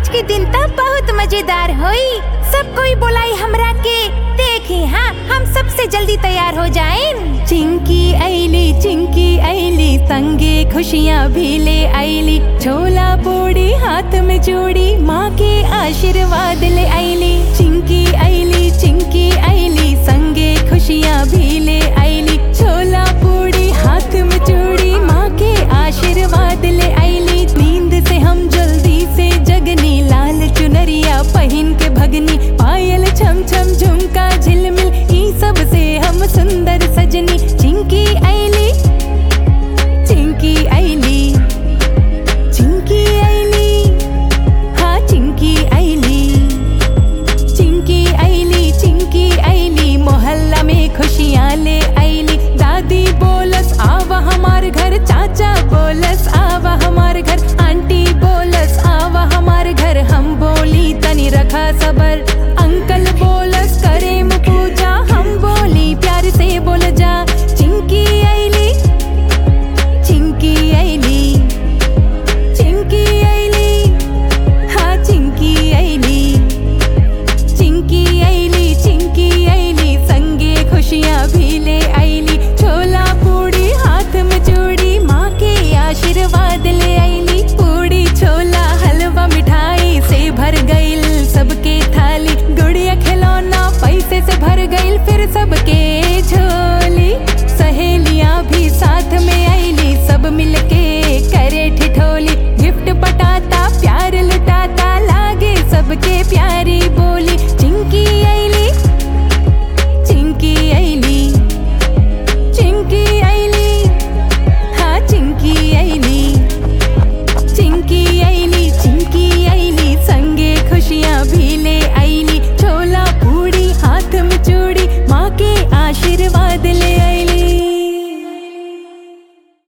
के दिन तब बहुत मजेदार होई सब कोई बोलाई हमरा के देखी हाँ हम सबसे जल्दी तैयार हो जाएं चिंकी ऐली चिंकी ऐली संगे खुशियाँ भी ले ऐली छोला पूड़ी हाथ में जोड़ी माँ के आशीर्वाद ले ऐली चिंकी ऐली चिंकी ऐली संगे खुशियाँ भी ले ऐली छोला पूड़ी हाथ में जोड़ी माँ के आशीर्वाद ले ऐली नींद से हम जल्दी से जगनी लाल चुनरिया पहन के भगनी पायल छम छम झुमका झिलमिल ई सब से हम सुंदर सजनी चिंकी ऐली चिंकी ऐली चिंकी ऐली हाँ चिंकी ऐली चिंकी ऐली चिंकी ऐली मोहल्ला में खुशियाँ ले ऐली दादी बोलस आवा हमार घर चाचा बोलस आवा हमार घर आंटी बोलस आवा हमार घर हम बोली तनी रखा सबर अंकल बोलस करे मु पूजा हम बोली प्यार से बोल जा चिंकी ऐली चिंकी ऐली चिंकी ऐली हाँ चिंकी ऐली चिंकी ऐली चिंकी ऐली संगे खुशियाँ भी ले ऐली छोला पूड़ी हाथ में चूड़ी माँ के आशीर्वाद ले ऐली पूड़ी छोला हलवा मिठाई से भर गईल सबके थाली गुड़िया खिलौना पैसे से भर गईल फिर सबके झोली सहेलियाँ भी साथ में ऐली सब मिलके करे ठिठोली गिफ्ट पटाता प्यार लुटाता लागे सबके प्यारी बोली चिंकी ऐली चिंकी ऐली चिंकी ऐली हाँ चिंकी ऐली